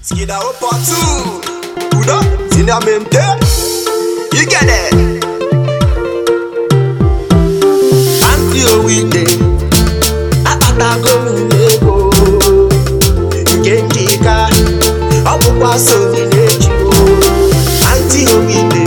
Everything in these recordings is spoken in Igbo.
Skida up or two. Uda, zinamente. You get it. Auntie Owide, akpatago m ego nke njika, ọ bụkwa so na-eji Auntie Owide,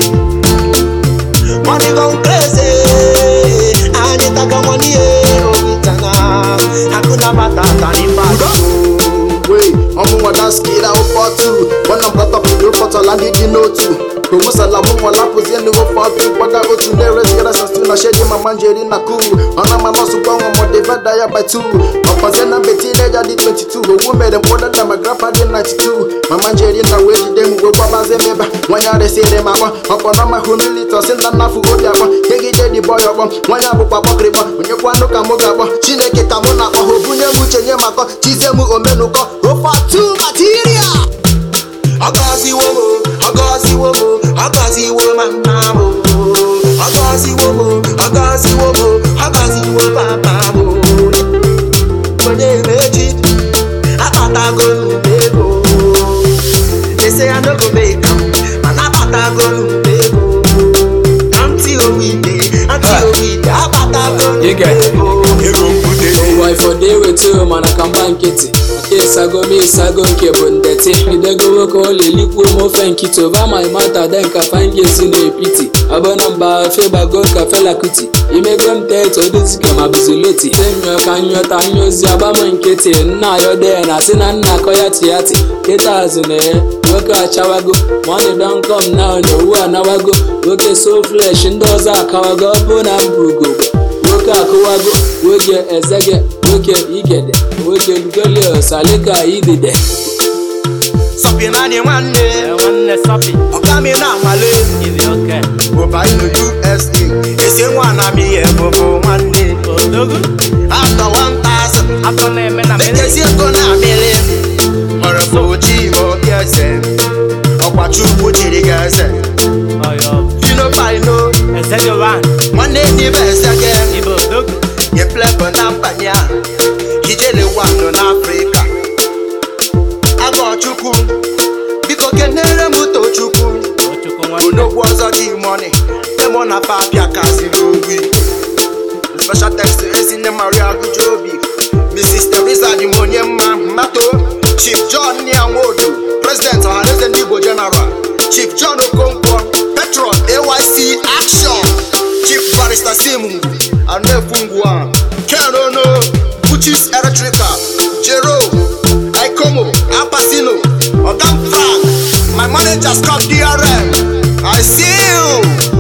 money gone crazy, anyị taga money eh, owitana, hakuna matata ni mbado. Wey, ọmụnwa daskira ụfọtụ gbana mkpatọpụrụ ụfọtọla ndị dị n'otu promusala mụnwa lapụzie ndị ụfọdụ gbada otu na-erezigara sastu na shedi mama njeri na kuu ọna ma nọsụ gbanwe modivada ya by two ọkpọzie na mbeti ileja dị 22 owu mere mkpọda na ma grapa dị 92 mama njeri na wee jide m wee gwabazie m ebe nwanyị arịsịrị m akpọ ọkpọrọ ma humility ọsị na nnafu obi akpọ kegide dị bọy ọkpọ nwanyị abụkwa kpọkịrịkpọ onyekwanụ ka mụ ga-akpọ chineke ka mụ na-akpọ ha obunye m uche nye makọ chizie m omenụkọ ofe atu material Ọgọziwo mo, ọgọziwo mo, ọgọziwo mama mo. Ọgọziwo mo, ọgọziwo mo, ọgọziwo papa mo. Onye mechi, akpatago m ego. They say I no go make am, mana akpatago m ego. Aunty Owide, Aunty Owide, akpatago m You get it. ego. Ego mbute. ụwa ifọdụ ewetu mana ka mgba nkịtị maka ịsago m ịsago nke bụ ndeti idego nwoke olilikwuo m ofe nkịtị ova ma mata de nka fangesi na epiti abụna mba fegbago ka felakuti imego m teto dizike ma buzuloti tenyụọ ka nyụta nyụzi agbam nkịtị nna ayọde na si na nna akọ ya tiyati kịta azụ na ya nwoke achawago money don come now na owu anawago nwoke so flesh ndị ọzọ akawago ọ bụ na mbụ ugogbe nwoke akụwago nwoke ezege nwoke igede nwoke lugolio salika idide Sọpị naanị nwanne, nwanne sọpi ọkami na-amale. ibi oke Ụba inu USA, esi nwa na m ihe bụbụ nwanne. odogu After 1000, atọ na-eme na mmiri mekezi ego na amịrị. Mọrọ bụ ojii ma obi eze. Ọkwa Chukwu chiri gị eze. ọyọ Fino Paino, ezedowan nwanne n'ibe eze gị. ibi odogu Yeplebo na mbanye a, ijele wanụ n'Afrịka. Agọ Chukwu, biko kenere m Tochukwu. ochukwu nwanne Onogwu ọzọ ji mọni, demo na papịa kaziri ogwi. Special text Ezinne Maria Agujobi Mrs. Teresa dị m onye mma mmato Chief John Nwodo President Ọhaneze ndị Igbo General Chief John Okonkwo Petron AYC Action Chief Barrister Sim Anefu Ngwa Ken Ono Uchis Electrical Jero Ikomo Apasino Ogam Frank My manager Scott DRM I see you